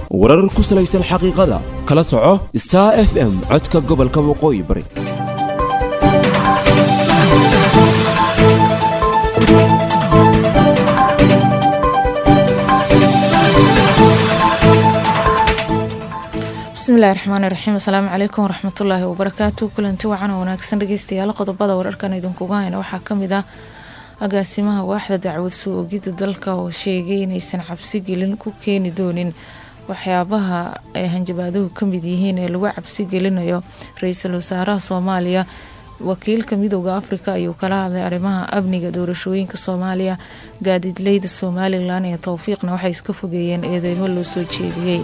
warar ku salaysan xaqiiqada kala soco star f m codka gobolka waqooyi bari bismillahi raxmaani raxiim asalaamu calaykum waraxmatullaahi wabarakaatu kulanti wacan oo wanaagsan dhageystayaal qodobada wararkan idinkuga hayna waxaa kamid ah agaasimaha waaxda dacwad soo ogidda dalka oo sheegay inaysan cabsi gelin ku keeni doonin waxyaabaha ay hanjabaaduhu kamid yihiin ee lagu cabsi gelinayo ra-iisul wasaaraha soomaaliya wakiilka midooda afrika ayuu kala hadlay arrimaha amniga doorashooyinka soomaaliya gaadiidleyda somalilan ee towfiiqna waxay iska fogeeyeen eedeymo loo soo jeediyey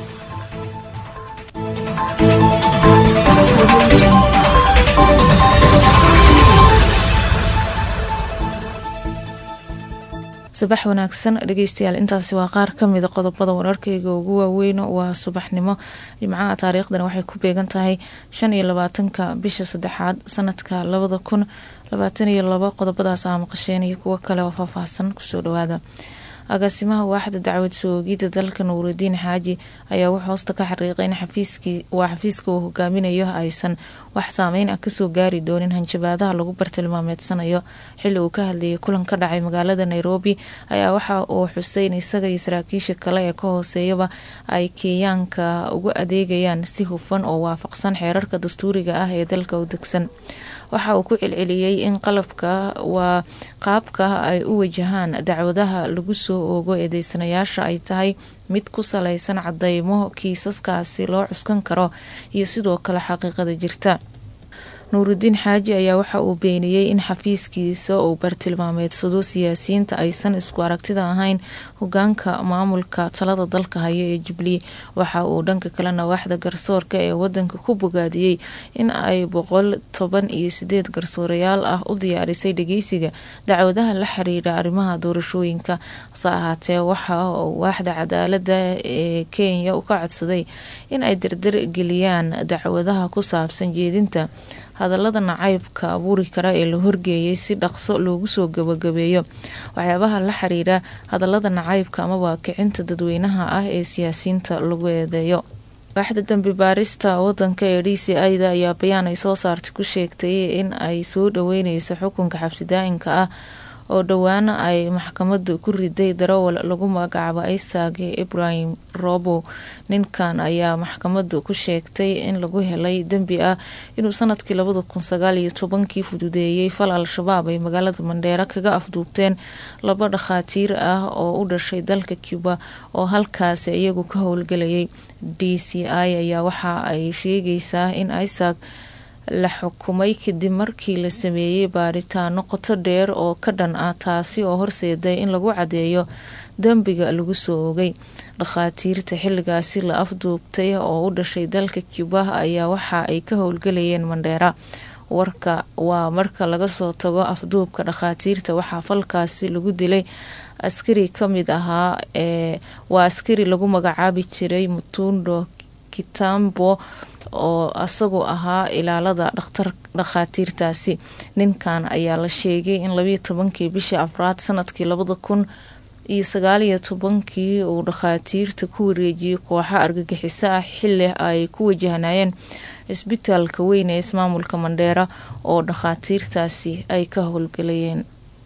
subax wanaagsan dhegeystayaal intaasi waa qaar kamida qodobada wararkeyga ugu waaweyn waa subaxnimo jimcaha taariikhdana waxay ku beegan tahay shan iyo labaatanka bisha saddexaad sanadka labada kun labaatan iyo labo qodobadaas aa maqasheen iyo kuwo kale oo faahfaahsan kusoo dhawaada agaasimaha waaxda dacwad soo ogidda dalka nuuridiin xaaji ayaa wuxuu hoosta ka xaqiiqay in waa xafiiska uu hogaaminayo aysan wax saameyn ah kasoo gaari doonin hanjabaadaha lagu bartilmaameedsanayo xili uu ka hadlayay kulan ka dhacay magaalada nairobi ayaa waxa uu xusay in isaga iyo saraakiisha kale ee ka hooseeyaba ay kenyaanka ugu adeegayaan si hufan oo waafaqsan xeerarka dastuuriga ah ee dalka u degsan waxa uu ku celceliyey in qalabka waa qaabka ay u wajahaan dacwadaha lagu soo oogo eedeysanayaasha ay tahay mid ku salaysan cadeymo kiisaskaasi loo cuskan karo iyo sidoo kale xaqiiqada jirta nuuridiin xaaji ayaa waxa uu beeniyey in xafiiskiisa uu bartilmaameedsado siyaasiyiinta aysan isku aragtida ahayn hogaanka maamulka talada dalka haya ee jubli waxa uu dhanka kalena waaxda garsoorka ee wadanka ku bogaadiyey in ay boqol toban iyo sideed garsoorayaal ah u diyaarisay dhageysiga dacwadaha la xiriira arrimaha doorashooyinka hase ahaatee waxa uu waaxda cadaalada ee kenya ka codsaday in ay dardar geliyaan dacwadaha ku saabsan jeedinta hadalada nacaybka abuuri kara ee la horgeeyay si dhaqso loogu soo gabagabeeyo waxyaabaha la xiriira hadalada nacaybka amaba kicinta dadweynaha ah ee siyaasiyiinta lagu eedeeyo waaxda dambi baarista wadanka ee d c ida ayaa bayaan ay soo saartay ku sheegtay in ay soo dhaweyneyso xukunka xabsidaa-inka ah oo dhowaana ay maxkamada ku riday darawal lagu magacaabo isaac ibrahim robo ninkan ayaa maxkamada ku sheegtay in lagu helay dembi ah inuu sanadkii labada kun sagaal iyo tobankii fududeeyey fal al-shabaab ay magaalada mandheera kaga afduubteen laba dhakhaatiir ah oo u dhashay dalka cuba oo halkaasi iyagu ka howlgelayay d c i ayaa waxa ay sheegaysaa in isaac la xukumay kadib markii la sameeyey baaritaano qoto dheer oo ka dhan ah taasi oo horseeday in lagu cadeeyo dembiga lagu soo ogay dhakhaatiirta xilligaasi la afduubtay oo u dhashay dalka cuba ayaa waxa ay ka howlgelayeen mandheera warka waa marka laga soo tago afduubka dhakhaatiirta waxaa falkaasi lagu dilay askari kamid ahaa ee waa askari lagu magacaabi jiray mutundo kitambo oo isagu ahaa ilaalada dhaktar dhakhaatiirtaasi ninkan ayaa la sheegay in labayo tobankii bishii afraad sanadkii labada kun iyo sagaaliyo tobankii uu dhakhaatiirta ku wareejiyey kooxa argagixiso ah xili ay ku wajahnayeen cisbitaalka weyn ee ismaamulka mandheera oo dhakhaatiirtaasi ay ka howlgalayeen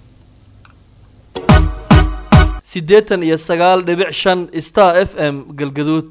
siddeetan iyo sagaal dhibic shan star f m galgaduud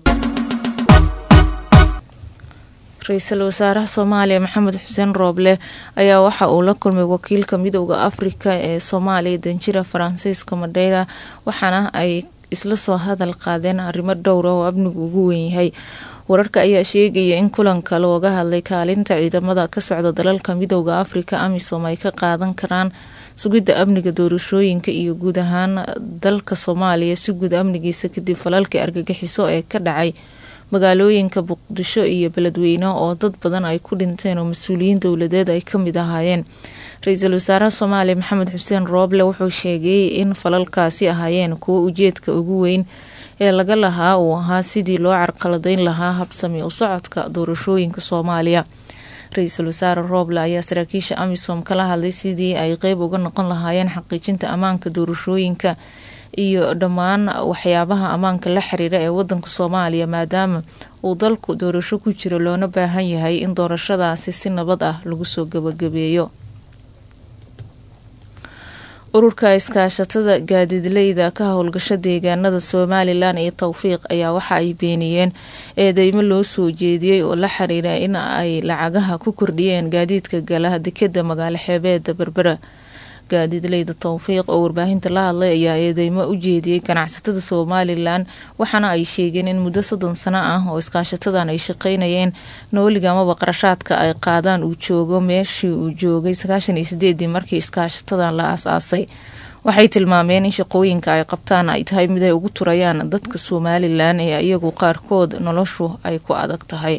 ra-iisul wasaaraha soomaaliya maxamed xuseen rooble ayaa waxa uu la kulmay wakiilka midooda afrika ee soomaaliya danjira faransiisko madeyra waxaana ay isla soo hadal qaadeen arrimo dhowra oo amnigu ugu weynyahay wararka ayaa sheegaya in kulanka looga hadlay kaalinta ciidamada ka socda dalalka midooda afrika amisom ay ka qaadan karaan sugidda amniga doorashooyinka iyo guud ahaan dalka soomaaliya si guud amnigiisa kadib falalkii argagixiso ee ka dhacay magaalooyinka muqdisho iyo beledweyne oo dad badan ay ku dhinteen oo mas-uuliyiin dowladeed ay kamid ahaayeen ra-iisul wasaaraha soomaaliya maxamed xuseen rooble wuxuu sheegay in falalkaasi ahaayeen kuwo ujeedka ugu weyn ee laga lahaa uu ahaa sidii loo carqaladeyn lahaa habsami u socodka doorashooyinka soomaaliya ra-iisul wasaare rooble ayaa saraakiisha amisom kala hadlay sidii ay qeyb uga noqon lahaayeen xaqiijinta ammaanka doorashooyinka iyo dhammaan waxyaabaha ammaanka la xiriira ee wadanka soomaaliya maadaama uu dalku doorasho ku jiro loona baahan yahay in doorashadaasi si nabad ah lagu soo gabagabeeyo ururka iskaashatada gaadiidleyda ka howlgasha deegaanada somalilan iyo towfiiq ayaa waxa ay beeniyeen eedeymo loo soo jeediyey oo la xiriira in ay lacagaha ku kordhiyeen gaadiidka gala dekeda magaalo xeebeeda berbera gaadiidleyda towfiiq oo warbaahinta la hadlay ayaa eedeymo u jeediyey ganacsatada somalilan waxaana ay sheegeen in muddo soddon sano ah oo iskaashatadan ay shaqeynayeen nooliga amaba qarashaadka ay qaadaan uu joogo meeshii uu joogay sagaashan iyo sideedii markii iskaashatadan la aas-aasay waxay tilmaameen in shaqooyinka ay qabtaan ay tahay mid ay ugu turayaan dadka somalilan ee iyagu qaarkood noloshu ay ku adag tahay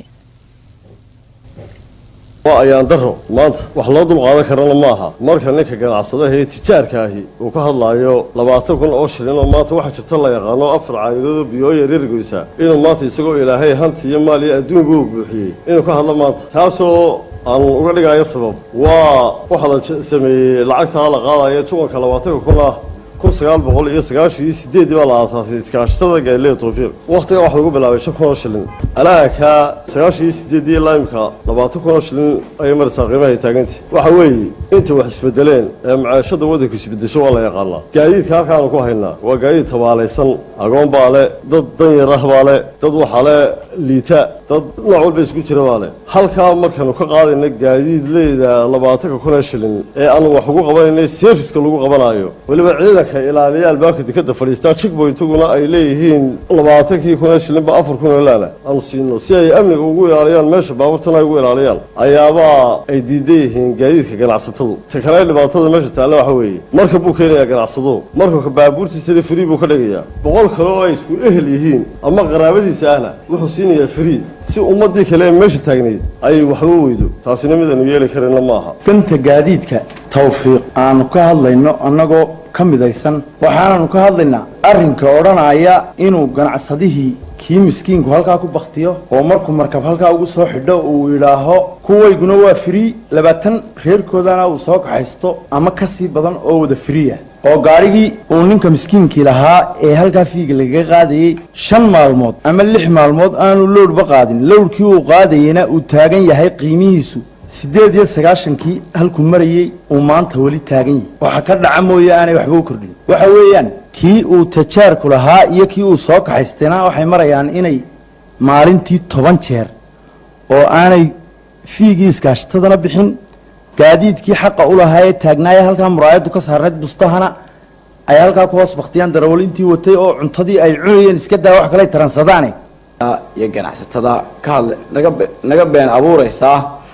waa ayaan daro maanta wax loo dulqaadan karana ma aha marka ninka ganacsadaha ee tijaarka ahi uu ka hadlaayo labaatan kun oo shilin oo maanta waxaa jirta la yaqaano afar caayidoodoo biyooya reergoysa inuu maanta isagoo ilaahay hanti iyo maal iyo adduunka u buuxiyey inuu ka hadlo maanta taasoo aan uga dhigayo sabab waa waxaa la sameeyey lacagtaa la qaadaya juwanka labaatanka kun ah kun sagaal boqol iyo sagaashan iyo sideedii baa la aasaasay iskaashatada gaalileya towfiiq wakhtiga waxaa lagu bilaabay shan kun oo shilin alaaka sagaashan iyo sideedii ilaa imka labaatan kun oo shilin ayay maraysaa qiimahay taagantay waxa weeye inta wax isbedeleen ee macaashada waddanku isbedesho waa la yaqaanaa gaadiidka halkaanu ku haynaa waa gaadiid tabaalaysan agoon baa le dad danyar ah baa le dad waxaa le liita dad nooc walba isku jira baa le halkaa markaanu ka qaadayna gaadiidleyda labaatanka kun ee shilin ee aanu wax ugu qabanayna serviska lagu qabanaayo weliba ciidanka ilaaliya albaabka dekada fadhiistaa jigboyntaguna ay leeyihiin labaatankii kun ee shilinba afar kun oo laala aanu siino si ay amniga ugu ilaaliyaan meesha baabuurtana ay ugu ilaaliyaan ayaabaa ay diidan yihiin gaadiidka ganacsatadu ta kale dhibaatada meesha taalla waxa weeye marka buu keenayaa ganacsado marka baabuurtiisana free buu ka dhigayaa boqol kale oo ay isku ehel yihiin ama qaraabadiisa ahna wuxuu siinayaa free si ummadii kale ee meesha taagnayd ay waxba weydo taasina mid aanu yeeli karayna ma aha danta gaadiidka tawfiiq aanu ka hadlayno annagoo ka midaysan waxaananu ka hadlaynaa arrinka odhanaya inuu ganacsadihii kii miskiinku halkaa ku baktiyo oo markuu markab halkaa ugu soo xidho uu yidhaaho kuwayguna waa firii labaatan reerkoodana uu soo kaxaysto ama ka sii badan oo wada firiya oo gaadhigii uu ninka miskiinkii lahaa ee halkaa fiiga lagaga qaadayey shan maalmood ama lix maalmood aanu lowdhba qaadin lowdhkii uu qaadayeyna uu taagan yahay qiimihiisu siddeed iyo sagaashankii halkuu marayey uu maanta weli taagan yahay waxa ka dhaca mooye aanay waxba u kordhin waxa weeyaan kii uu tajaarku lahaa iyo kii uu soo kaxaystayna waxay marayaan inay maalintii toban jeer oo aanay fiigii iskaashatadana bixin gaadiidkii xaqa u lahaa ee taagnaaya halkaa muraayaddu ka saarnayd bustahana ay halkaa ku hoos baktiyaan darawaliintii watay oo cuntadii ay cunayeen iska daa wax kale taransadaane iyo ganacsatada ka hadla naga be- naga been abuureysaa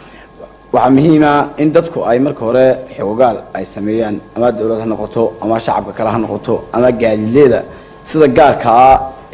waxaa muhiima in dadku ay marka hore xoogaal ay sameeyaan ama dowlad ha noqoto ama shacabka kale ha noqoto ama gaadiidleeda sida gaarkaa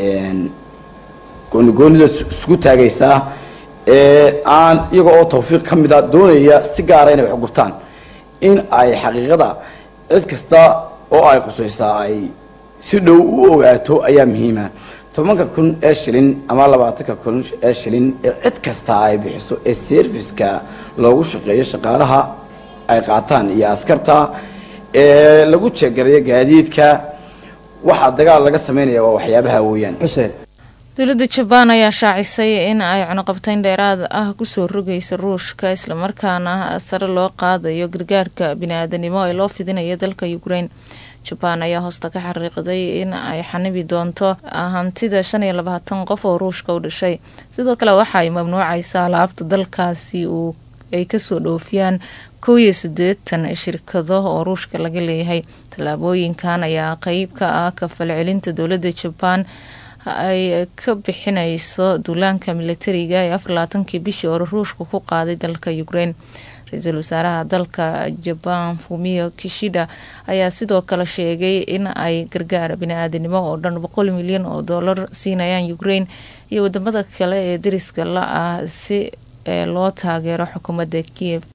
goonigoonida is- isku taagaysaa ee aan iyaga oo tawfiiq ka mida doonaya si gaara inay wax gurtaan in ay xaqiiqada cid kasta oo ay qusaysaa ay si dhow u ogaato ayaa muhiima tobanka kun ee shilin ama labaatanka kun ee shilin ee cid kasta ay bixiso ee serviska loogu shaqeeyo shaqaalaha ay qaataan iyo askarta ee lagu jeegarayo gaadiidka waxaa dagaal laga sameynaya waa waxyaabaha weeyaan xuseen dowladda jabaan ayaa shaacisay in ay cunuqabteyn dheeraad ah kusoo rogaysa ruushka islamarkaana sare loo qaadayo gargaarka bini-aadanimo ee loo fidinayo dalka ukraine jabaan ayaa hoosta ka xariiqday in ay xanibi doonto hantida shan iyo labaatan qof oo ruushka u dhashay sidoo kale waxa ay mamnuucaysaa alaabta dalkaasi uu ay kasoo dhoofiyaan kow iyo siddeetan shirkado oo ruushka laga leeyahay tallaabooyinkan ayaa qeyb ka ah kafalcelinta dowladda jabaan ay ka bixinayso duulaanka militariga ee afar labaatankii bishii hore ruushka ku qaaday dalka ukraine ra-iisul wasaaraha dalka jabaan fumio kishida ayaa sidoo kale sheegay in ay gargaar bini-aadanimo oo dhan boqol milyan oo dollar siinayaan ukraine iyo wadamada kale ee dariska la ah si ee loo taageero xukuumadda kiev